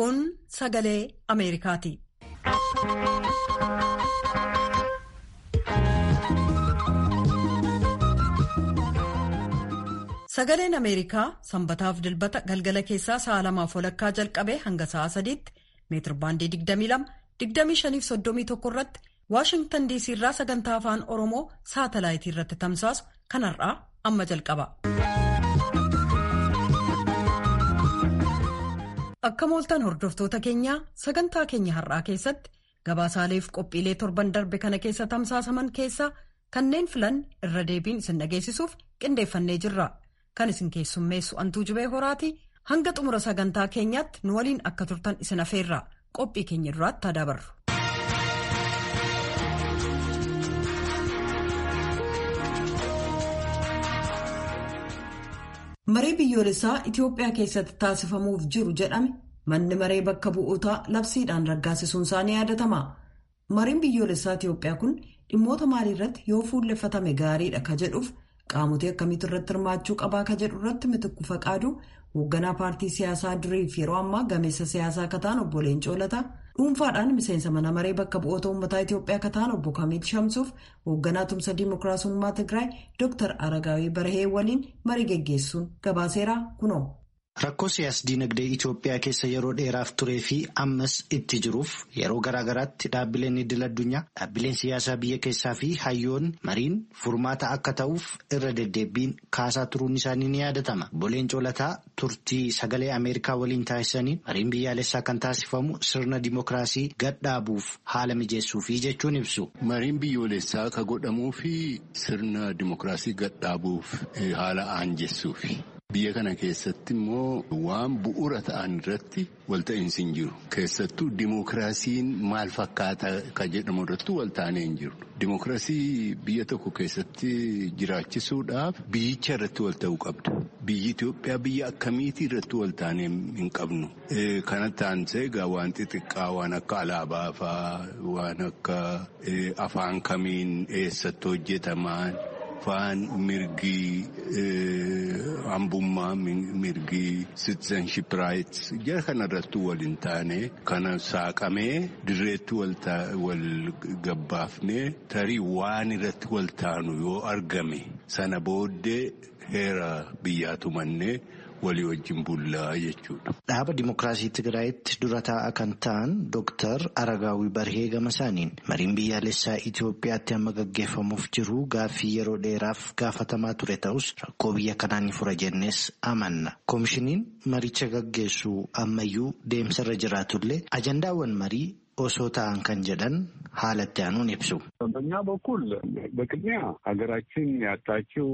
Kun sagalee Ameerikaati. Sagaleen Ameerikaa sanbataaf dilbata galgala keessaa sa'a lamaaf walakkaa jalqabee hanga sa'a sadiitti meetir baandii 22-25-31 irratti Waashingtan diisii irraa sagantaa afaan Oromoo saatalaayitii irratti tamsaasu kanarraa amma jalqaba. Akka mooltan hordoftoota keenyaa sagantaa keenya har'aa keessatti gabaasaaleef qophiilee torban darbe kana keessa tamsaasaman keessaa kanneen filan irra deebiin isin dhageessisuuf qindeeffannee jirra. Kan isin keessummeessu antuu jibee horaati hanga xumura sagantaa keenyaatti nu waliin akka turtan isin afeerra qophii keenya duraatti haa dabarru. Maree biyyoolessaa Itoophiyaa keessatti taasifamuuf jiru jedhame manni maree bakka bu'ootaa labsiidhaan raggaasisuun isaa ni yaadatama. Mareen biyyoolessaa Itoophiyaa kun dhimmoota maaliirratti yoo fuulleffatame gaariidha ka jedhuuf. Qaamotii akkamiitu irratti hirmaachuu qabaa ka jedhu irratti mitikku faqaadu hoogganaa paartii siyaasaa duriif yeroo ammaa gameessa siyaasaa akka ta'an obbo Leencoo Lataa dhuunfaadhaan miseensa mana maree bakka bu'oota uummataa Itoophiyaa akka ta'an obbo Kamiil Shamsuuf hoogganaa tumsa diimokiraasummaa Tigraay Dr. Aragaawii Barahee waliin marii geggeessuun gabaaseera kunoo. Rakkoo siyaas-dinagdee Itoophiyaa keessa yeroo dheeraaf turee fi ammas itti jiruuf yeroo garaa garaatti dhaabbileen idil addunyaa dhaabbileen siyaasaa biyya keessaa fi hayyoonni mariin furmaata akka ta'uuf irra deddeebiin kaasaa turuun isaanii ni yaadatama. Obbo Leencoo Lataa turtii sagalee Ameerikaa waliin taasisaniin mariin biyyaalessaa kan taasifamu sirna dimookiraasii gadhaabuuf haala mijeessuufi jechuun ibsu. Mariin biyyoolessaa ka godhamuu fi sirna dimookiraasii gadhaabuuf haala aanjessuufi. Biyya kana keessatti immoo waan bu'uura ta'an irratti walta'iinsi hin jiru. Keessattuu dimookiraasiin maal fakkaata ka jedhamu irratti walta'anii hin jiru. Dimookiraasii biyya tokko keessatti jiraachisuudhaaf biyyicha irratti walta'uu qabda. Biyyi Itoophiyaa biyya akkamiitii irratti walta'anii hin qabnu. Kana taansee egaa waan xixiqqaa waan akka alaabaa fa'aa waan akka afaan kamiin eessatti hojjetaman. Afaan mirgii hambummaa mirgii citizenship rights jara kana irratti waliin taane kana saaqamee dirreetti wal gabbaafnee tarii waan irratti wal taanu yoo argame sana booddee heera biyyaa tumannee. walii wajjin bullaa jechuudha. Dhaaba Dimookiraasii Tigraayitti dura taa'aa kan ta'an Dooktar Aragaawii Barhee Gamasaaniin mariin biyyaalessaa Itoophiyaatti amma gaggeeffamuuf jiru gaaffii yeroo dheeraaf gaafatamaa ture ta'us rakkoo biyya kanaa ni fura jennees amanna. Koomishiniin maricha gaggeessu ammayyuu deemsarra jiraatullee ajandaawwan marii osoo ta'an kan jedhan haalatti aanuun ibsu. በእኛ በኩል በቅድሚያ ሀገራችን ያጣችው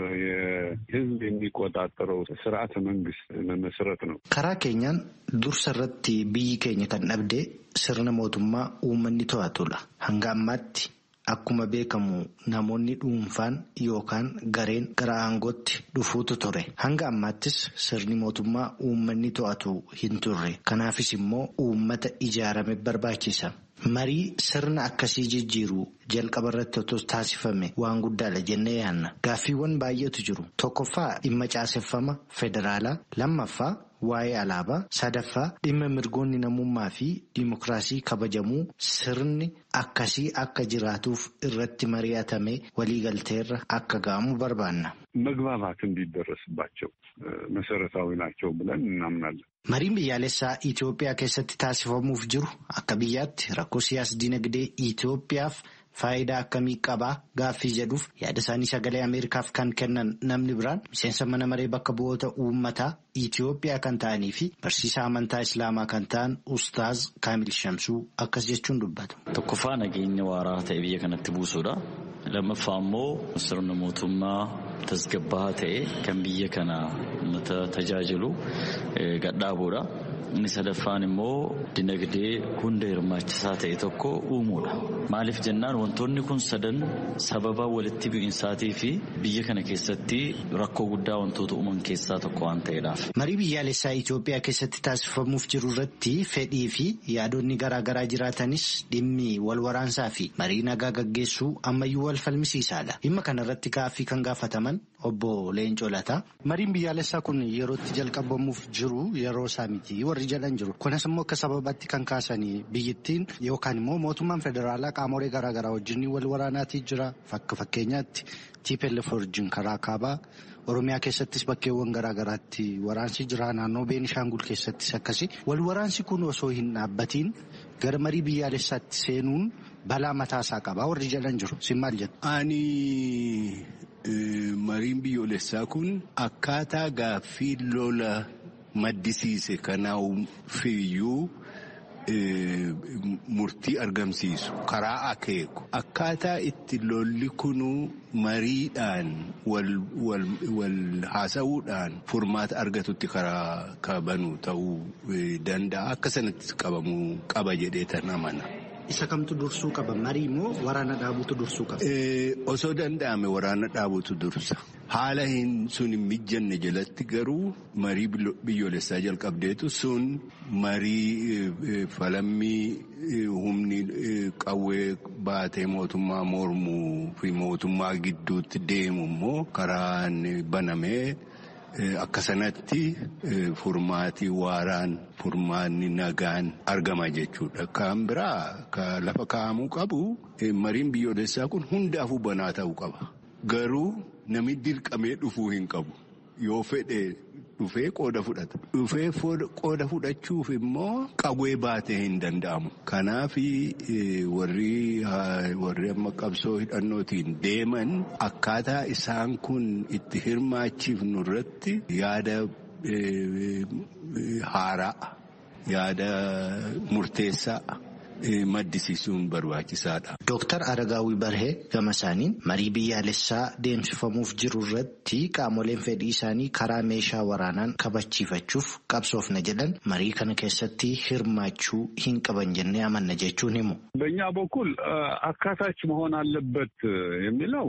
የሕዝብ የሚቆጣጠረው ስርዓተ መንግስት መመስረት ነው። karaa keenyaan dursa irratti biyyi keenya kan dhabde sirna mootummaa uummanni to'atudha. hanga ammaatti akkuma beekamu namoonni dhuunfaan yookaan gareen gara aangootti dhufuutu ture. hanga ammaattis sirni mootummaa uummanni to'atu hin turre. kanaafis immoo uummata ijaarame barbaachisa. Marii sirna akkasii jijjiiru jalqaba irratti otoo taasifame waan guddaadha jennee yaanna. Gaaffiiwwan baay'eetu jiru. Tokkoffaa dhimma caaseffama federaalaa. Lammaffaa waa'ee alaabaa. Sadaffaa dhimma mirgoonni namummaa fi diimokiraasii kabajamuu sirni akkasii akka jiraatuuf irratti mari'atamee waliigalteerra akka ga'amu barbaanna. መግባባት እንዲደረስባቸው መሰረታዊ ናቸው ብለን እናምናለን። Mariin biyyaalessaa Itoophiyaa keessatti taasifamuuf jiru akka biyyaatti rakkoo siyaas-dinagdee Itoophiyaaf faayidaa akkamii qabaa gaaffii jedhuuf yaada isaanii sagalee Ameerikaaf kan kennan namni biraan miseensa mana maree bakka bu'oota uummataa Itoophiyaa kan ta'anii fi barsiisaa amantaa Islaamaa kan ta'an Ustaaz Kaamil Shamsuu akkas jechuun dubbatu. Tokkoffaa nageenya waaraa ta'e biyya kanatti buusuudha. Lammaffaa immoo sirna mootummaa tasgabbaa'aa ta'e kan biyya kana uummata tajaajilu gadhaabuudha. Inni sadaffaan immoo dinagdee hunda hirmaachisaa ta'e tokko uumuudha. Maaliif jennaan wantoonni kun sadan sababa walitti bu'insaatii fi biyya kana keessatti rakkoo guddaa wantoota uuman keessaa tokko waan ta'eedhaaf. Marii biyyaalessaa Itoophiyaa keessatti taasifamuuf jiru irratti fedhii fi yaadonni garaa garaa jiraatanis dhimmi wal waraansaa fi marii nagaa gaggeessuu ammayyuu wal falmisiisaadha. Dhimma kana irratti gaaffii kan gaafataman obbo Leencoo Lataa. Mariin biyyaalessaa kun yerootti jalqabamuuf jiru yeroo isaa miti warri jedhan jiru. Kunis immoo akka sababatti kan kaasanii biyyittiin yookaan immoo mootummaan federaalaa qaamolee garaagaraa wajjin wal waraanaatii jira. Fakka fakkeenyaatti TPLF wajjin karaa kaabaa Oromiyaa keessattis bakkeewwan garaagaraatti waraansi jira. Naannoo Beenishaangul keessattis akkasi. Wal waraansi kun osoo hin dhaabbatiin gara marii biyyaalessaatti seenuun balaa mataasaa qaba. Warri jedhan jiru. Sin maal jedhu? Ani mariin biyyoolessaa kun akkaataa gaaffii lola maddisiise kanaafiyyuu murtii argamsiisu karaa akeeku akkaataa itti lolli kunuu mariidhaan wal haasa'uudhaan furmaata argatutti karaa kabanu ta'uu danda'a akka sanatti qabamuu qaba jedhee tan amana. Isa kamtu dursuu qaba? Marii moo waraana dhaabutu dursuu qaba? Osoo danda'ame waraana dhaabutu dursa. Haala hin sun hin mijanne jalatti garuu marii biyyoolessaa jalqabdeetu sun marii falammii humni qawwee baatee mootummaa mormuu fi mootummaa gidduutti deemu immoo karaan banamee. Akka sanatti furmaatii waaraan furmaanni nagaan argama jechuudha. Kan biraa kan lafa kaa'amuu qabu mariin biyyoolessaa kun hundaafuu banaa ta'uu qaba. Garuu namni dirqamee dhufuu hin qabu. Yoo fedhe dhufee qooda fudhata. Dhufee qooda fudhachuuf immoo qawwee baatee hin danda'amu. Kanaaf warri amma qabsoo hidhannootiin deeman akkaataa isaan kun itti hirmaachiifnu irratti yaada haaraa yaada murteessaa. maddisiisuun barbaachisaadha. Dooktar Aragaawii Barhee gama isaaniin marii biyyaalessaa deemsifamuuf jiru irratti qaamoleen fedhii isaanii karaa meeshaa waraanaan kabachiifachuuf qabsoofna jedhan marii kana keessatti hirmaachuu hin qaban jennee amanna jechuun himu. በእኛ በኩል አካታች መሆን አለበት የሚለው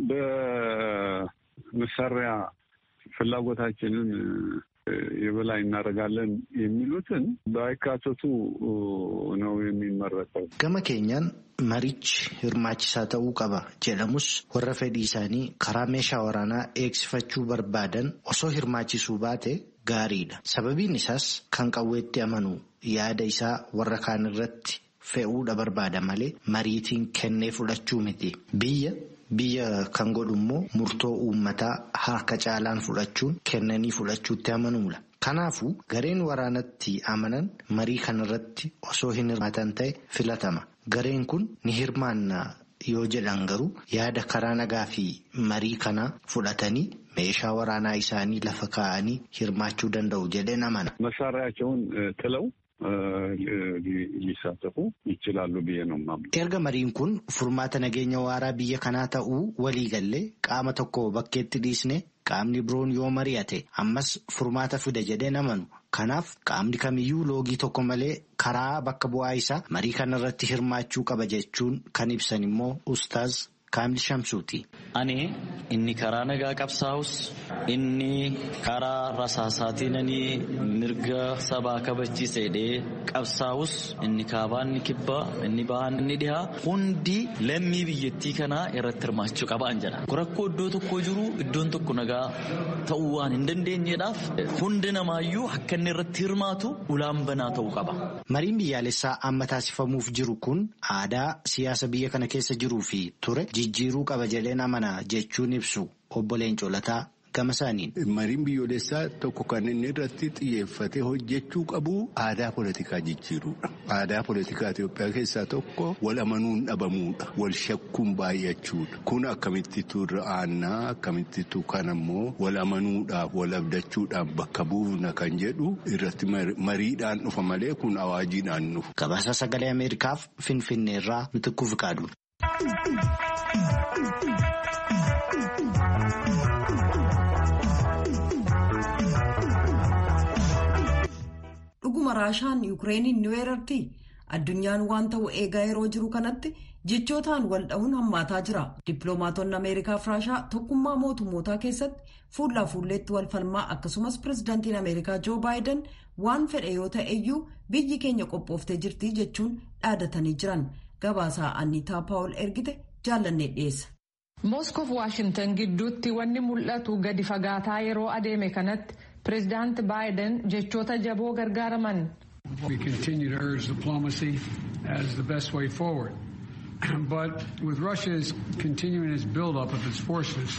በመሳሪያ ፍላጎታችንን የበላይ እናደርጋለን የሚሉትን ባይካተቱ ነው የሚመረጠው። ገመ ኬኛን marichi hirmaachisaa ta'uu qaba jedhamus warra fedhii isaanii karaa meeshaa waraanaa eegsifachuu barbaadan osoo hirmaachisuu baate gaariidha. Sababiin isaas kan qawweetti amanu yaada isaa warra kaan irratti fe'uudha barbaada malee mariitiin kennee fudhachuu miti. Biyya Biyya kan godhu immoo murtoo uummataa harka caalaan fudhachuun kennanii fudhachuutti amanuudha. Kanaafuu gareen waraanatti amanan marii kanarratti osoo hin hirmaatan ta'e filatama. Gareen kun ni hirmaanna yoo jedhan garuu yaada karaa nagaa fi marii kanaa fudhatanii meeshaa waraanaa isaanii lafa kaa'anii hirmaachuu danda'u jedheen amana. መሳሪያቸውን ጥለው ሊሳተፉ ይችላሉ ብዬ ነው የማምነው። Erga mariin kun furmaata nageenya waaraa biyya kanaa ta'uu walii gallee qaama tokko bakkeetti dhiisne qaamni biroon yoo mari'ate ammas furmaata fida jedheen amanu. Kanaaf qaamni kamiyyuu loogii tokko malee karaa bakka bu'aa isaa marii kanarratti hirmaachuu qaba jechuun kan ibsan immoo ustaaz Kaamil Shamsuuti. Ani inni karaa nagaa qabsaa'us inni karaa rasaasaatiin mirga sabaa kabachiisedhee qabsaa'us inni kaabaa inni kibbaa inni bahaan inni dhihaa hundi lammii biyyattii kanaa irratti hirmaachuu qabaan jedha. Rakkoo iddoo tokko jiru iddoon tokko nagaa ta'uu waan hin dandeenyeedhaaf hundi namaayyuu akka inni irratti hirmaatu ulaan banaa ta'uu qaba. Mariin biyyaalessaa amma taasifamuuf jiru kun aadaa siyaasa biyya kana keessa jiruu fi ture jijjiiruu qaba jedheen amana jechuun ibsu obbo Leencoo Lataa gama isaaniin. Mariin biyyoolessaa tokko kan inni irratti xiyyeeffatee hojjechuu qabu aadaa politikaa jijjiiruudha. Aadaa politikaa Itoophiyaa keessaa tokko wal amanuun dhabamuudha. Wal shakkuun baay'achuudha. Kun akkamittitu irra aannaa akkamittitu kan ammoo wal amanuudhaaf wal abdachuudhaaf bakka buufna kan jedhu irratti mariidhaan dhufa malee kun awaajiidhaan dhufu. Gabaasa sagalee Ameerikaaf Finfinneerraa Mitikkuu Fiqaadu. dhuguma raashaan yuukireeniin ni weerarti addunyaan waan ta'u eegaa yeroo jiru kanatti jechootaan wal dha'uun hammaataa jira dippiloomaatonni ameerikaaf raashaa tokkummaa mootummootaa keessatti fuullaa fuulleetti wal falmaa akkasumas pirezidaantiin ameerikaa joo baayiden waan fedhe yoo ta'eyyuu biyyi keenya qophooftee jirti jechuun dhaadatanii jiran gabaasaa anniitaa paawul ergite jaallannee dhiyeessa. mooskoof waashintan gidduutti wanni mul'atu gadi fagaataa yeroo adeeme kanatti pireezidaanti baayiden jechoota jaboo gargaaraman. We continue to urge diplomacy as the best way forward. but with Russia's continuing its buildup of its forces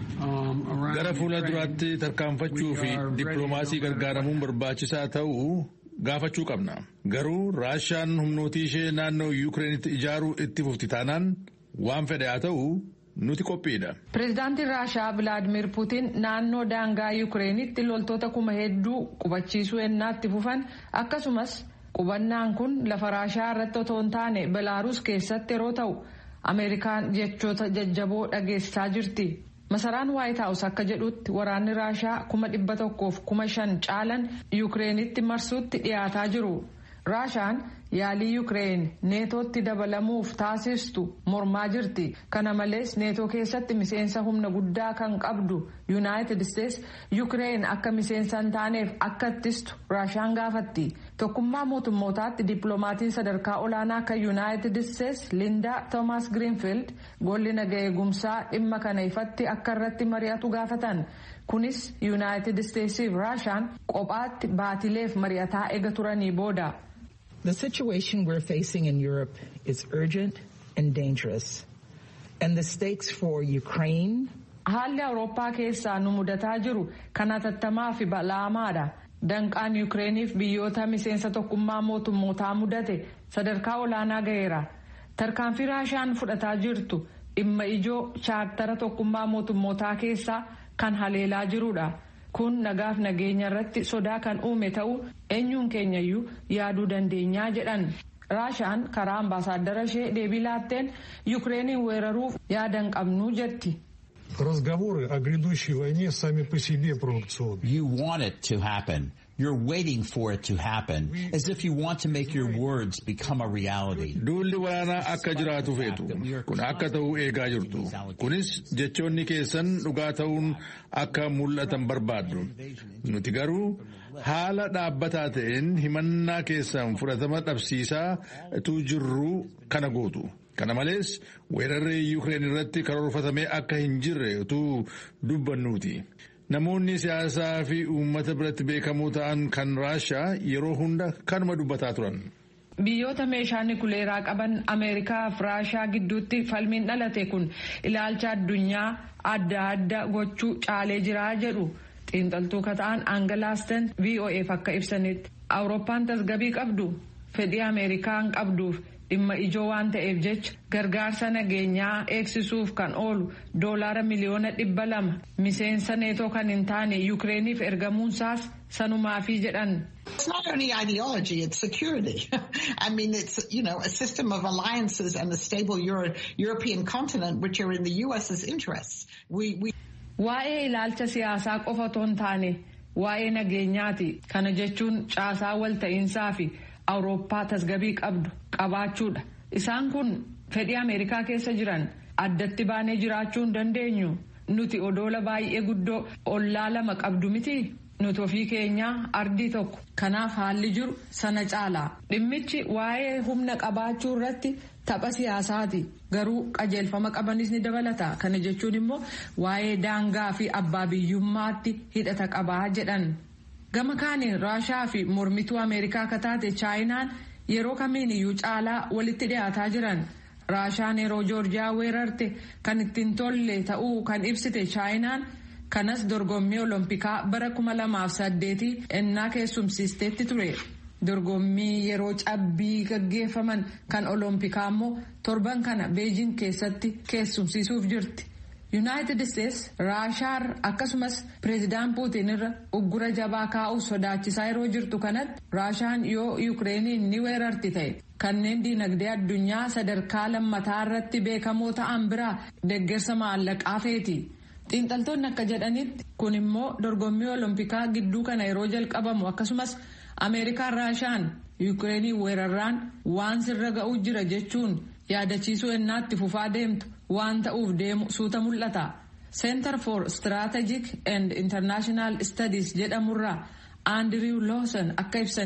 um, around Gara fuula duraatti tarkaanfachuu fi dippiloomaasii gargaaramuun barbaachisaa ta'uu gaafachuu qabna. Garuu Raashaan humnootii ishee naannoo Yukireenitti ijaaruu itti fufti taanaan waan fedhe haa ta'u nuti qophiidha. Pireezidaantiin Raashaa Vilaadimir Puutiin naannoo daangaa Yukireenitti loltoota kuma hedduu qubachiisuu ennaatti fufan akkasumas qubannaan kun lafa Raashaa irratti otoo hin taane Belaaruus keessatti yeroo ta'u Ameerikaan jechoota jajjaboo dhageessisaa jirti. Masaraan Waayit Haawus akka jedhutti waraanni Raashaa kuma dhibba tokkoof kuma shan caalan Yukireenitti marsuutti dhiyaataa jiru. Raashaan yaalii Yukireen neetootti dabalamuuf taasistu mormaa jirti. Kana malees neetoo keessatti miseensa humna guddaa kan qabdu Yuunaayitid Isteets Yukireen akka miseensa hin taaneef akka ittistu Raashaan gaafatti. Tokkummaa mootummootaatti dippiloomatiin sadarkaa olaanaa kan Yuunaayitid Isteets Linda Toomas Giriinfiild golli naga eegumsaa dhimma kana ifatti akka irratti mari'atu gaafatan. Kunis Yuunaayitid Isteetsiif Raashaan kophaatti baatileef mari'ataa eega turanii booda. The situation we're facing in Europe is urgent and dangerous. And the stakes for Ukraine. Haalli Awurooppaa keessaa nu mudataa jiru kan hatattamaa fi bal'aamaadha. Danqaan Yukireeniif biyyoota miseensa tokkummaa mootummootaa mudate sadarkaa olaanaa ga'eera. Tarkaanfii Raashaan fudhataa jirtu dhimma ijoo chaartara tokkummaa mootummootaa keessaa kan haleelaa jirudha. Kun nagaaf nageenya irratti sodaa kan uume ta'uu eenyuun keenyayyuu yaaduu dandeenyaa jedhan. Raashaan karaa ambaasaaddara ishee deebii laatteen Yukireeniin weeraruuf yaada hin qabnu jetti. Разговоры о грядущей войне сами по себе провокационны. You want it to happen. You're waiting for it to happen, as if you want to make your words become a reality. Duulli waraanaa akka jiraatu feetu. Kun akka ta'u eegaa jirtu. Kunis jechoonni keessan dhugaa ta'uun akka mul'atan barbaaddu. Nuti garuu haala dhaabbataa ta'een himannaa keessan fudhatama dhabsiisaa tu jirru kana gootu. Kana malees weerarri Yuukireen irratti karoorfatamee akka hin jirre utuu dubbannuuti. Namoonni siyaasaa fi uummata biratti beekamoo ta'an kan Raashaa yeroo hunda kanuma dubbataa turan. Biyyoota meeshaa nikuleeraa qaban Ameerikaa fi Raashaa gidduutti falmiin dhalate kun ilaalcha addunyaa adda adda gochuu caalee jiraa jedhu xiinxaltuu ka ta'an Aangalaasten VOAf akka ibsanitti Awurooppaan tasgabii qabdu fedhii Ameerikaan qabduuf dhimma ijoo waan ta'eef jecha gargaarsa nageenyaa eegsisuuf kan oolu doolaara miliyoona dhibba lama miseensa neetoo kan hin taane yukireeniif ergamuunsaas sanumaafii jedhan. It's not only ideology, it's security. I mean, it's, you know, a system of alliances and a stable Euro European continent, which are in the U.S.'s interests. We, we... Waa'ee ilaalcha siyaasaa qofa otoo hin taane waa'ee nageenyaati. Kana jechuun caasaa walta'iinsaa fi awurooppaa tasgabii qabdu qabaachuudha. Isaan kun fedhii Ameerikaa keessa jiran addatti baanee jiraachuu hin dandeenyu. Nuti odoola baay'ee guddoo ollaa lama qabdu miti. Nuti ofii keenyaa ardii tokko. Kanaaf haalli jiru sana caala. Dhimmichi waa'ee humna qabaachuu irratti tapha siyaasaati. Garuu qajeelfama qabanis ni dabalata. Kana jechuun immoo waa'ee daangaa fi abbaa biyyummaatti hidhata qabaa jedhan. Gama kaaniin Raashaa fi mormituu Ameerikaa akka taate Chaayinaan yeroo kamiin iyyuu caalaa walitti dhiyaataa jiran. Raashaan yeroo Joorjiyaa weerarte kan ittiin tolle ta'uu kan ibsite Chaayinaan kanas dorgommii Oloompikaa bara kuma lamaaf saddeetii ennaa keessumsiisteetti ture. Dorgommii yeroo cabbii gaggeeffaman kan Oloompikaa immoo torban kana Beejin keessatti keessumsiisuuf jirti. Yuunaayitid Isteets Raashaar akkasumas pireezidaan Puutiin irra uggura jabaa kaa'uuf sodaachisaa yeroo jirtu kanatti Raashaan yoo Yukireeniin ni weerarti ta'e kanneen diinagdee addunyaa sadarkaa lammataa irratti beekamoo ta'an biraa deeggarsa maallaqaa feeti. Xiinxaltoonni akka jedhanitti kun immoo dorgommii Oloompikaa gidduu kana yeroo jalqabamu akkasumas Ameerikaan Raashaan Yukireeniin weerarraan waan sirra ga'uu jira jechuun yaadachiisuu ennaatti fufaa deemtu. waan ta'uuf deemu suuta mul'ata. Center for Strategic and International Studies jedhamurraa Andrew Lawson akka ibsanitti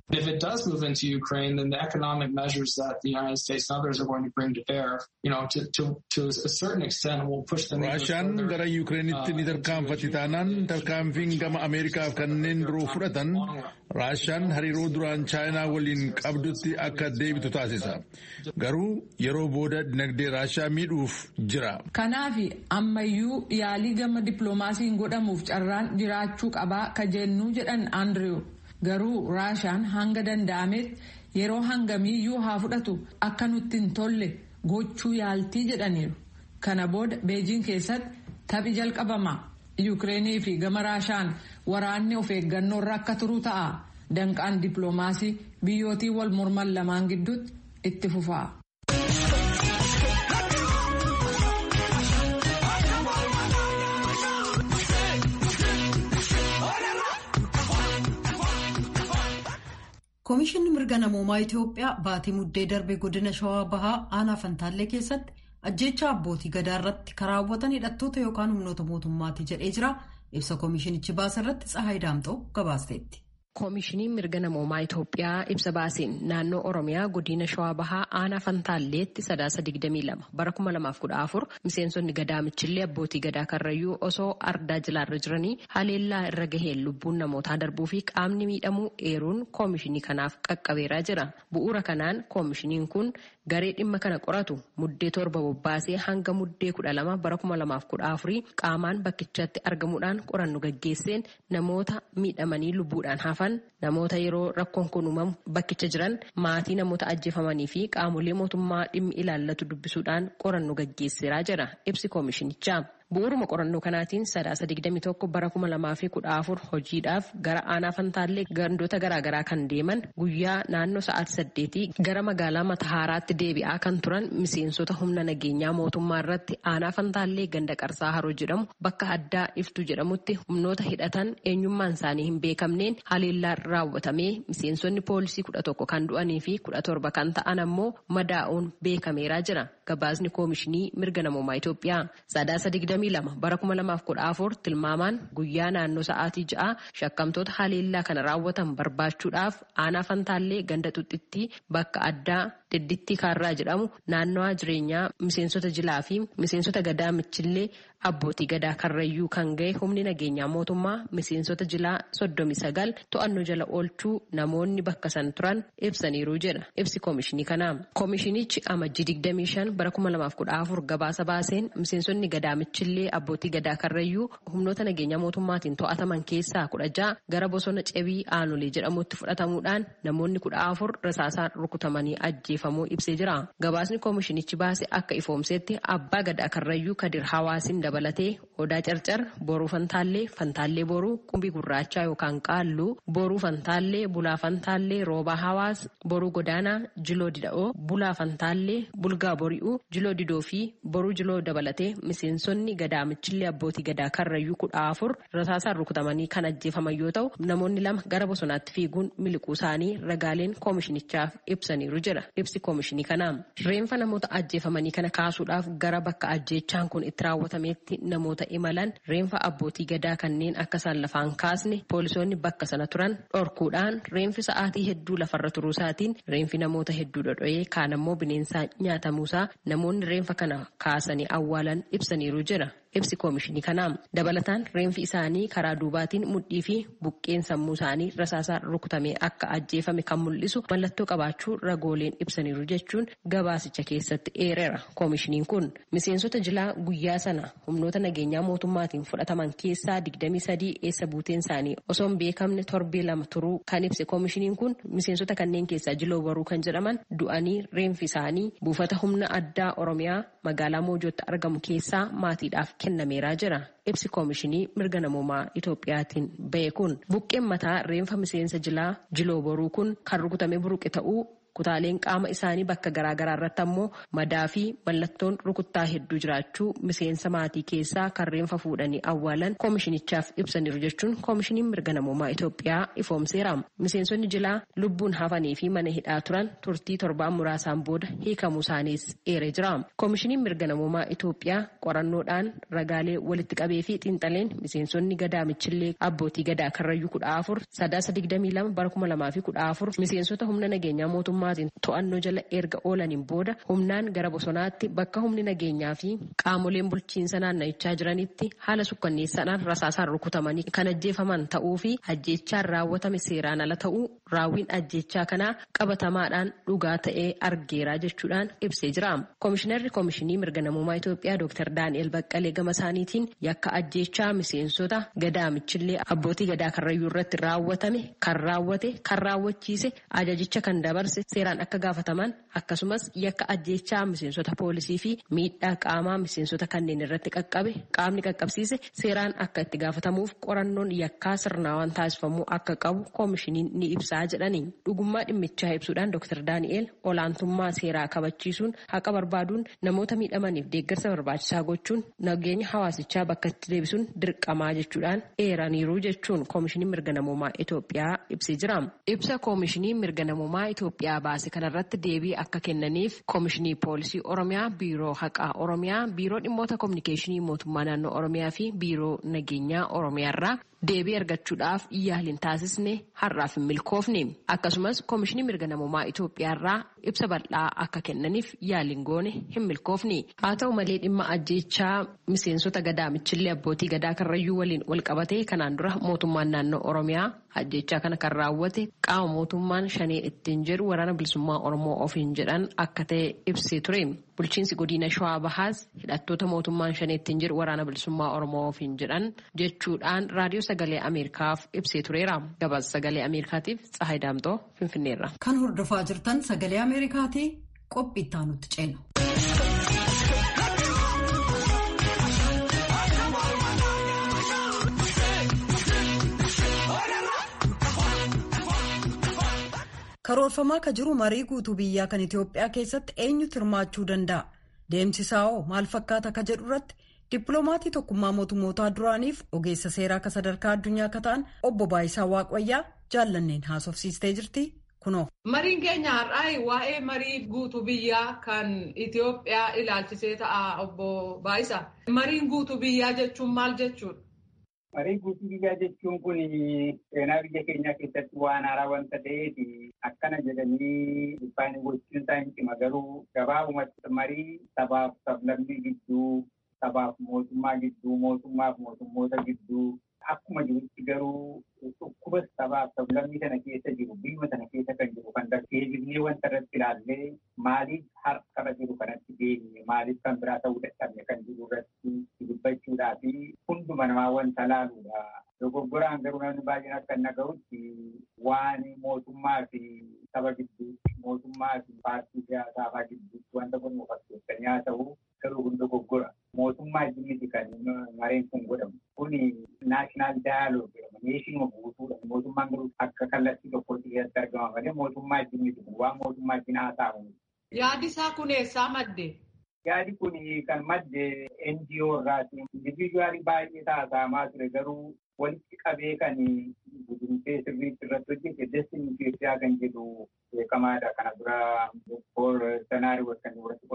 If it does move into Ukraine, then the economic measures that the United States and others are going to bring to bear, you know, to, to, to a certain extent will push them Raashaan gara Yukireenitti ni tarkaanfatti taanaan tarkaanfiin gama Ameerikaaf kanneen biroo fudhatan Raashaan hariiroo duraan Chaayinaa waliin qabdutti akka deebitu taasisa. Garuu yeroo booda dinagdee Raashaa miidhuuf jira. Kanaaf ammayyuu yaalii gama dippiloomaasiin godhamuuf carraan jiraachuu qabaa ka jennuu jedhan Andiriw. Garuu Raashaan hanga danda'ametti yeroo hangamiiyyuu haa fudhatu akka nutti hin tolle gochuu yaaltii jedhaniiru. Kana booda Beejiin keessatti taphi jalqabama. Yuukireenii fi gama Raashaan waraanni of eeggannoo irra akka turu ta'a. Danqaan dippiloomaasii biyyootii wal morman lamaan gidduutti itti fufa. Komishinni mirga namoomaa Itoophiyaa baatii muddee darbe godina Shawaa Bahaa aanaa Fantaallee keessatti ajjeechaa abbootii gadaa irratti karaawwatan hidhattoota yookaan humnoota mootummaati jedhee jira. Ibsa komishinichi baase irratti Tsahaay Daamxoo gabaasteetti. Koomishiniin mirga namoomaa Itoophiyaa ibsa baaseen naannoo Oromiyaa godina Shawaa Bahaa aanaa Fantaalleetti sadaasa 22 bara 2014 miseensonni gadaa michillee abbootii gadaa karrayyuu osoo ardaa jilaarra jiranii haleellaa irra gaheen lubbuun namootaa darbuu fi qaamni miidhamuu eeruun koomishinii kanaaf qaqqabeeraa jira. Bu'uura kanaan koomishiniin kun garee dhimma kana qoratu muddee torba bobbaasee hanga muddee kudha lama bara kuma lamaaf kudha afurii qaamaan bakkichatti argamuudhaan qorannu gaggeesseen namoota miidhamanii lubbuudhaan hafan namoota yeroo rakkoon kun uumamu bakkicha jiran maatii namoota ajjeefamanii fi qaamolee mootummaa dhimmi ilaallatu dubbisuudhaan qorannu gaggeesseeraa jira ibsi koomishinichaa. Bu'uuruma qorannoo kanaatiin sadaasa 21 bara 2014 hojiidhaaf gara aanaa fantaallee gandoota garaagaraa kan deeman guyyaa naannoo sa'aatii saddeetii gara magaalaa Matahaaraatti deebi'aa kan turan miseensota humna nageenyaa mootummaa irratti aanaa fantaallee ganda qarsaa haroo jedhamu bakka addaa iftuu jedhamutti humnoota hidhatan eenyummaan isaanii hin beekamneen haleellaan raawwatamee miseensonni poolisii 11 kan du'anii fi 17 kan ta'an ammoo madaa'uun beekameeraa jira. Gabaasni koomishinii mirga namoomaa Itoophiyaa sadaasa 22 bara 2014 tilmaamaan guyyaa naannoo sa'aatii ja'a shakkamtoota haleellaa kana raawwatan barbaachuudhaaf aanaa fantaallee ganda xuxxitti bakka addaa diddittii kaarraa jedhamu naannawaa jireenyaa miseensota jilaa fi miseensota gadaa michillee abbootii gadaa karrayyuu kan ga'e humni nageenyaa mootummaa miseensota jilaa soddomi sagal to'annoo jala oolchuu namoonni bakka san turan ibsaniiru jedha ibsi koomishinii kanaa. Koomishinichi amajjii 25 bara 2014 gabaasa baaseen miseensonni gadaa michillee abbootii gadaa karrayyuu humnoota nageenyaa mootummaatiin to'ataman keessaa kudha ja'a gara bosona cebii aanolee jedhamutti fudhatamuudhaan namoonni kudha afur rasaasaan rukutamanii ajjeefamuu ibsee jira. Gabaasni koomishinichi baase akka ifoomsetti abbaa gadaa karrayyuu kadir hawaasin dabalatee odaa carcar boruu fantaallee fantaallee boruu qumbii gurraachaa yookaan qaalluu boruu fantaallee bulaa fantaallee roobaa hawaas boruu godaanaa jiloo dida'oo bulaa fantaallee bulgaa bori'uu jiloo didoo fi boruu jiloo dabalatee miseensonni gadaa michillee abbootii gadaa karrayyuu kudha afur rasaasaan rukutamanii kan ajjeefaman yoo ta'u namoonni lama gara bosonaatti fiiguun miliquu isaanii ragaaleen koomishinichaaf ibsaniiru jira ibsi koomishinii kanaa reenfa namoota ajjeefamanii kana kaasuudhaaf gara bakka ajjeechaan kun itti raawwatameetti namoota imalan reenfa abbootii gadaa kanneen akka isaan lafaan kaasne poolisoonni bakka sana turan dhorkuudhaan reenfi sa'aatii hedduu lafarra turuu isaatiin reenfi namoota hedduu dhodho'ee kaan ammoo bineensaa nyaatamuusaa namoonni reenfa kana kaasanii awwaalan ibsaniiru jira. ibsi koomishinii kanaa dabalataan reenfi isaanii karaa duubaatiin mudhii fi buqqeen sammuu isaanii rasaasaan rukutamee akka ajjeefame kan mul'isu mallattoo qabaachuu ragooleen ibsaniiru jechuun gabaasicha keessatti eereera koomishiniin kun miseensota jilaa guyyaa sana humnoota nageenyaa mootummaatiin fudhataman keessaa 23 eessa buuteen isaanii osoo hin beekamne torbee lama turuu kan ibse koomishiniin kun miseensota kanneen keessaa jiloo baruu kan jedhaman du'anii reenfi isaanii buufata humna addaa oromiyaa magaalaa moojootti argamu keessaa maatiidhaaf kennameeraa jira. Ibsi koomishinii mirga namoomaa Itoophiyaatiin bahe kun buqqeen mataa reenfa miseensa jilaa jiloo boruu kun kan rukutame buruqe ta'uu kutaaleen qaama isaanii bakka garaagaraa irratti ammoo madaa fi mallattoon rukuttaa hedduu jiraachuu miseensa maatii keessaa kan reenfa fuudhanii awwaalan koomishinichaaf ibsaniiru jechuun koomishiniin mirga namummaa Itoophiyaa ifoomseera. Miseensonni jilaa lubbuun hafanii fi mana hidhaa turan turtii torbaan muraasaan booda hiikamuu isaaniis eeree jira. Koomishiniin mirga namummaa Itoophiyaa qorannoodhaan ragaalee walitti qabee fi xiinxaleen miseensonni gadaa michillee abbootii gadaa karrayyuu kudha afur sadaasa digdamii lama bara kuma lamaa fi kudha afur miseensota humna nageenyaa mootummaatiin to'annoo jala erga oolaniin booda humnaan gara bosonaatti bakka humni nageenyaa fi qaamoleen bulchiinsa naanna'ichaa jiranitti haala sukkanneessaadhaan rasaasaan rukutamanii kan ajjeefaman ta'uu fi ajjeechaan raawwatame seeraan ala ta'uu raawwiin ajjeechaa kanaa qabatamaadhaan dhugaa ta'ee argeera jechuudhaan ibsee jira. Koomishinarri Koomishinii Mirga Namummaa Itoophiyaa Dr. Daani'el Baqqalee gama isaaniitiin yakka ajjeechaa miseensota gadaa michillee abbootii gadaa karrayyuu irratti raawwatame kan raawwate kan raawwachiise ajajicha kan dabarse seeraan akka gaafataman akkasumas yakka ajjeechaa miseensota poolisii fi miidhaa qaamaa miseensota kanneen irratti qaqqabe qaamni qaqqabsiise seeraan akka itti gaafatamuuf qorannoon yakkaa sirnaawaan taasifamuu akka qabu koomishiniin ni ibsaa jedhani dhugummaa dhimmichaa ibsuudhaan dr daani'el olaantummaa seeraa kabachiisuun haqa barbaaduun namoota miidhamaniif deeggarsa barbaachisaa gochuun nageenya hawaasichaa bakka itti deebisuun dirqamaa jechuudhaan eeraniiru jechuun koomishiniin mirga namummaa Itoophiyaa ibsee jira. Ibsa koomishinii mirga namummaa Itoophiyaa baase kanarratti deebii akka kennaniif koomishinii poolisii Oromiyaa, biiroo haqaa Oromiyaa, biiroo dhimmoota kominikeeshinii mootummaa naannoo Oromiyaa fi biiroo nageenyaa Oromiyaa irraa deebii argachuudhaaf yaaliin taasisne har'aaf hin milkoofne akkasumas koomishinii mirga namummaa Itoophiyaa irraa ibsa bal'aa akka kennaniif yaaliin goone hin milkoofne haa ta'u malee dhimma ajjeechaa miseensota gadaa michillee abbootii gadaa karrayyuu waliin wal qabatee kanaan dura mootummaan naannoo Oromiyaa ajjeechaa kana kan raawwate qaama mootummaan shanee ittiin jedhu waraana bilisummaa Oromoo ofiin jedhan akka ta'e ibsee ture. Bulchiinsi godina Shawaa Bahaas hidhattoota mootummaan shanee ittiin jedhu waraana bilisummaa Oromoo ofiin jedhan jechuudhaan raadiyoo sagalee Ameerikaaf ibsee tureera. Gabaasa sagalee Ameerikaatiif Tsahaay Daamtoo Finfinneerra. Kan hordofaa jirtan sagalee Ameerikaatii qophii itti aanutti ceena. karoorfamaa ka jiru marii guutuu biyyaa kan Itoophiyaa keessatti eenyutu hirmaachuu danda'a? Deemsisaa hoo maal fakkaata ka jedhu irratti dippiloomatii tokkummaa mootummootaa duraaniif ogeessa seeraa ka sadarkaa addunyaa ka ta'an obbo Baayisaa Waaqayyaa jaallanneen haasofsiistee jirti kunoo. Mariin keenya har'aa waa'ee marii guutuu biyyaa kan Itoophiyaa ilaalchisee ta'a obbo Baayisaa. Mariin guutuu biyyaa jechuun maal jechuudha? Marii guutuu biyyaa jechuun kun seenaa biyya keenyaa keessatti waan haaraa wanta ta'eef akkana jedhanii dhibbaan gochuun isaa hin cima garuu gabaabumatti marii sabaaf sablammii gidduu sabaaf mootummaa gidduu mootummaaf mootummoota gidduu akkuma jirutti garuu dhukkuba sabaaf sablammii sana keessa jiru biyya sana keessa kan jiru kan darbeeffamnee wanta irratti ilaallee maaliif har'a jiru kanatti deemne maaliif kan biraa ta'uu dadhabne kan jiru irratti dubbachuudhaa fi hunduma namaa wanta laaluudha. Dogoggoraan garuu namni baay'een akka hin dhaga'utti waan mootummaa fi saba gidduutti mootummaa fi paartii siyaasaa gidduutti wanta kun fakkeessanii haa ta'u garuu kun dogoggora. Mootummaa jimiti kan mareen kun godhamu. Kuni naashinaal daayaloog jedhama. Neeshinuma guutuudha. Mootummaan garuu akka kallattii tokkotti keessatti argama malee mootummaa jimiti kun waan mootummaa jinaa ta'u. Yaadi isaa kun eessaa madde? Yaadi kun kan madde NGO irraati. Indiviijuwaalii baay'ee taasifamaa ture garuu walitti qabee kan gudunfee sirriitti irratti hojjete destin Itoophiyaa kan jedhu beekamaadha. Kana dura boor sanaarii kan irratti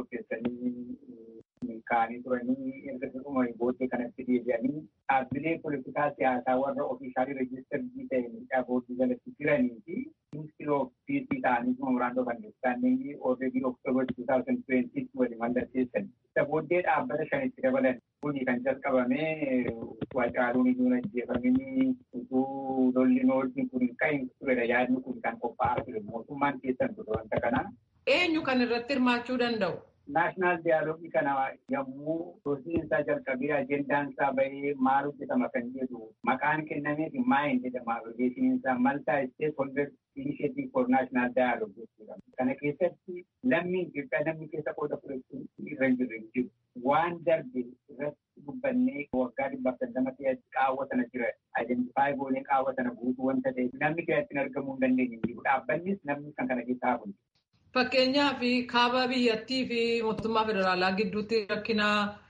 qopheessanii kaanii turanii erga dhuma booddee kanatti deebi'anii dhaabbilee poolitikaa siyaasaa warra ofiishaalii reejistarrii ta'e booddee jalatti jiranii fi ministry of peace ta'anii memorandum of understanding already October 2020 waliin mallatteessan. Isa booddee dhaabbata shanitti dabalan kuni kan jalqabame Haacaaluun iyyuu ajjeefamanii utuu lolli noolli kun kan turedha yaadni kun kan qophaa'aa ture mootummaan keessan ture wanta kana. Eenyu kan irratti hirmaachuu danda'u? Naashinaal diyaaloogii kana yommuu hojiin isaa jalqabee ajendaan isaa bahee maal hojjetama kan jedhu maqaan kennameef maa hin jedhama odeessiin isaa maltaa isteet holder initiative for national dialogue jechuudha. Kana keessatti lammiin Itoophiyaa namni keessa qooda fudhachuun irra hin jirre jiru. Waan darbe irratti dubbannee waggaa dhibbaaf sandama keessatti qaawwa sana jira. Aidentifaayi goonee qaawwa sana guutuu wanta ta'eef namni keessatti argamuu hin dandeenye jiru. Dhaabbannis namni kan kana keessaa hafu. Fakkeenyaaf kaaba biyyattii fi mootummaa federaalaa gidduutti rakkina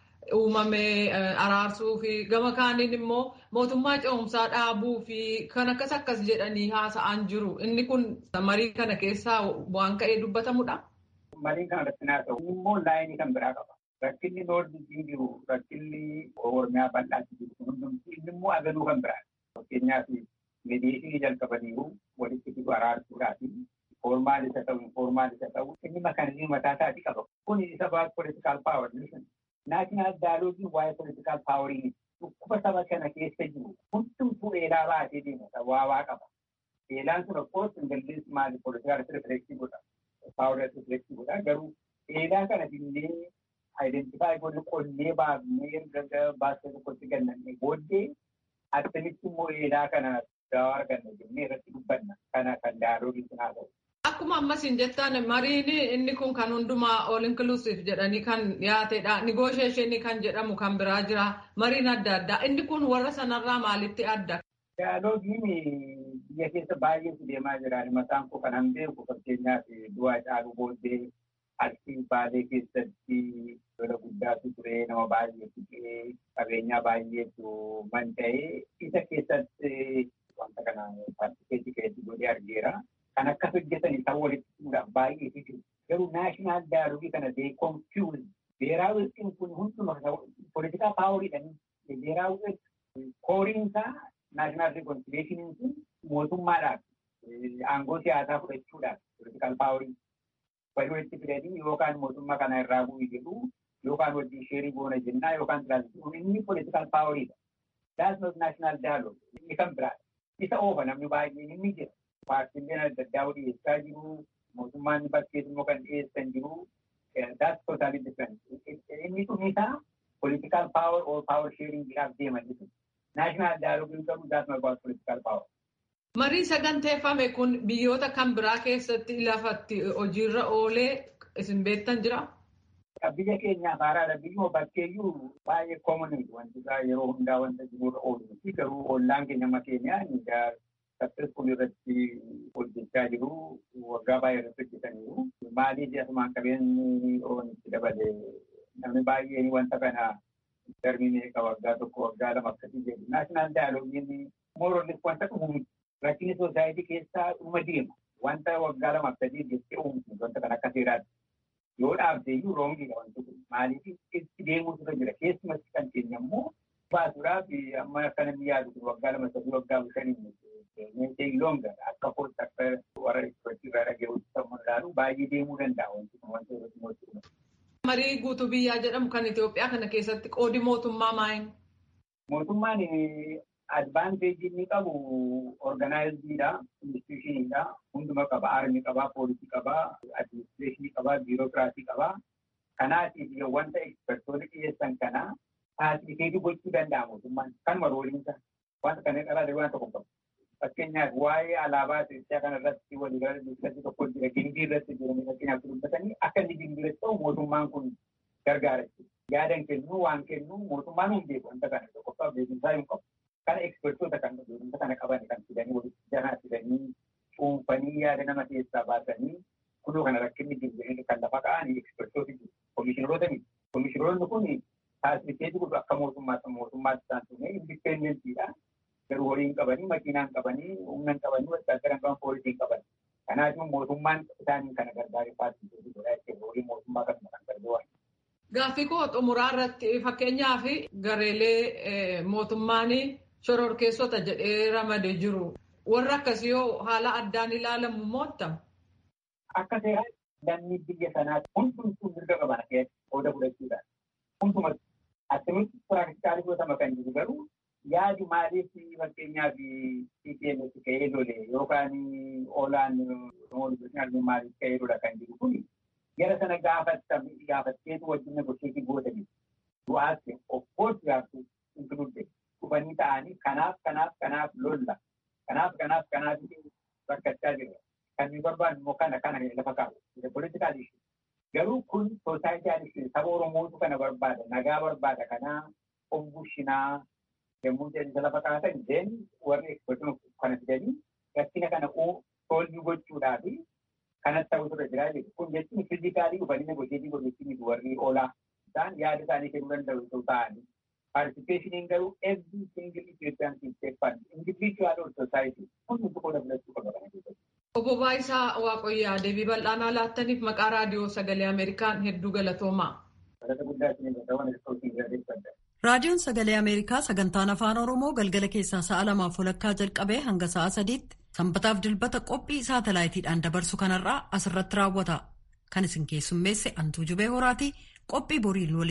uumame araarsuu fi gama kaaniin immoo mootummaa ce'umsaa dhaabuu fi kan akkas akkas jedhanii haasa'an jiru. Inni kun marii kana keessaa waan ka'ee dubbatamudha. Mariin kana irratti naa ta'u immoo laayinii kan biraa qaba. Rakkinni noordiitiin jiru rakkinni oromiyaa bal'aatti jiru hundumti inni immoo agaluu kan biraadha. Fakkeenyaaf mediyeeshinii jalqabaniiru walitti fidu araarsuudhaafi foormaal isa ta'u informaal isa ta'u inni makaanizimii mataa isaatii qaba. Kun isa baat politikaal paawar naashinaal daaloogii waa'ee politikaal paawarii dhukkuba saba kana keessa jiru hundumtuu eelaa baatee deemata waawaa qaba. Eelaan sun of ingilizii maali politikaal rifleksii godha. Paawar rifleksii godha garuu eelaa kana dinnee identify godhe qonnee baafnee erga baasee tokkotti gannannee booddee akkamitti immoo eelaa kana daawaa arganna jennee irratti dubbanna kana kan daaloogii sun haa ta'u. Akkuma ammasiin jettaan mariin inni kun kan hundumaa all inclusive jedhanii kan dhiyaatedha. Negotiation kan jedhamu kan biraa jira. Mariin adda addaa. Inni kun warra sanarraa maalitti adda? Daaloogiin biyya keessa baay'eetu deemaa jira. Mataan koo kan beeku fakkeenyaaf du'aa caaluu booddee Arsii baalee keessatti lola guddaatu ture nama baay'eetu ture qabeenyaa baay'eetu manca'ee isa keessatti wanta kana paartikeetii keessatti godhee argeera. Kan akkas hojjetan isaan walitti fuudhaan baay'eetu jiru. Garuu naashinaal daaloogii kana dee konfiyuuz beeraa wixxiin kun hunduma poolitikaa paawariidhaan beeraa wixxii kooriin isaa naashinaal rikoonsileeshiniin kun mootummaadhaaf aangoo siyaasaa fudhachuudhaaf poolitikaal paawarii walii walitti fidanii yookaan mootummaa kana irraa bu'ii jedhu yookaan wajjin sheerii goona jennaa yookaan tiraansifuun inni poolitikaal paawariidha. Daas not naashinaal daaloog inni kan biraadha. Isa oofa namni baay'een inni jira. Paartiileen adda addaa dhiyeessaa jiru. Mootummaan bakkees immoo kan dhiyeessan jiru. That's totally different. Inni kun isaa political power or power sharing jedhaaf deeman jiru. National dialogue hin qabu that's not about political power. Marii saganteeffame kun biyyoota kan biraa keessatti lafatti hojiirra oolee isin beektan jira? Biyya keenyaaf haaraadha. Biyyuma bakkeeyyuu baay'ee koomuniidha. Wanti isaa yeroo hundaa wanta jirurra oolu. Garuu ollaan keenya amma keenyaa successful irratti hojjechaa jiru waggaa baay'ee irratti hojjetaniiru. Maaliif asumaan qabeenyi oonitti dabale namni baay'een wanta kana darbii meeqa waggaa tokko waggaa lama akkasii jedhu. Naashinaal daayiloogiin mooroolis wanta dhumu rakkinni soosaayitii keessaa dhuma deema. Wanta waggaa lama akkasii jettee uumtu wanta kan akka seeraatti. Yoo dhaabdee iyyuu roongiidha wanti kun. Maaliif itti deemuutu irra jira. Keessumatti kan keenya immoo baasuudhaaf amma akka namni yaadu waggaa lama sadii waggaa shanii Meeshaalee loonga akka kootti akka warra itti irraa dhaga'uutti sammuu ilaalu baay'ee deemuu danda'a wanti kun wanti irratti mootummaa. Marii guutuu biyyaa jedhamu kan Itoophiyaa kana keessatti qoodi mootummaa maayin? Mootummaan advaanteejii inni qabu organaayiziidha, institushiniidha, hunduma qaba, aarmii qaba, poolisii qaba, adiministireeshinii qaba, biirokiraasii qaba. Kanaatiif wanta ekspertoonni dhiyeessan kana faasiliiteetii gochuu danda'a mootummaan kanuma rooliinsa. Wanta kana irraa waan tokko qabu. Fakkeenyaaf waa'ee alaabaa Itoophiyaa kana irratti waliigalatti tokko jira. Gimbii irratti jiran fakkeenyaaf dubbatanii akka inni gimbii irratti ta'u mootummaan kun gargaara. Yaadan kennu waan kennu mootummaan hin beeku wanta kana tokkoffaa beekumsaa hin qabu. Kana ekspertoota kan beekumsa kana qaban kan fidanii walitti janaa fidanii cuunfanii yaada nama keessaa baasanii kunoo kana rakkinni jiru kan lafa ka'anii ekspertooti jiru. Komishineroota miti. Komishineroonni kun faasiliiteetii godhu akka mootummaatti mootummaatti isaan sunne indipendentiidha. garuu horii hin qabanii, makiinaa hin qabanii, humna hin qabanii, wattaadara hin qaban, poolisii hin qaban. Kanaafuu mootummaan isaanii kana gargaaree faasiliiteetii godhaa jechuudha. Horii mootummaa kanuma kan gargaaru. Gaaffii koo xumuraa irratti fakkeenyaaf gareelee mootummaan shororkeessota jedhee ramadee jiru. Warra akkasii yoo haala addaan ilaalamu mootta? Akka seeraa lammii biyya sanaatti hundumtuu mirga qaban qooda fudhachuudhaan. Hundumatti akkamitti piraaktikaalii godhama kan jiru garuu yaadi maaliif fakkeenyaaf CPMS ka'ee lole yookaan oolaan maaliif ka'ee lola kan jiru kun gara sana gaafatteetu wajjin negosheetii gootanii du'aatti of course gaaftu inkiluudde dhufanii ta'anii kanaaf kanaaf kanaaf lolla kanaaf kanaaf kanaaf rakkachaa jira kan nu barbaadu immoo kana kana lafa kaa'u politikaal ishee garuu kun soosaayitii ishee saba oromootu kana barbaada nagaa barbaada kanaa of bushinaa yommuu jedhu lafa kaa'atan deen warri ekspertiin kana fidanii rakkina kana soolvii gochuudhaa fi kanas ta'uu irra jira jechuudha. Kun jechuun fiizikaalii dhufanii negosheetii godhachuun warri oolaa isaan yaada isaanii kennuu danda'u osoo ta'anii. Participation garuu every single Ethiopian can take part. Individual or society. Hundi tokko dabalachuu qaba kana keessatti. Obbo Baayisaa Waaqayyaa deebii bal'aanaa laattaniif maqaa raadiyoo sagalee Ameerikaan hedduu galatoomaa. Raadiyoon Sagalee Ameerikaa sagantaan Afaan Oromoo galgala keessaa sa'a lamaaf walakkaa jalqabee hanga sa'a sadiitti sanbataaf dilbata qophii saatalaayitiidhaan dabarsu kanarraa asirratti raawwata. Kan isin keessummeesse Antuu Jubee Horaatii qophii boriin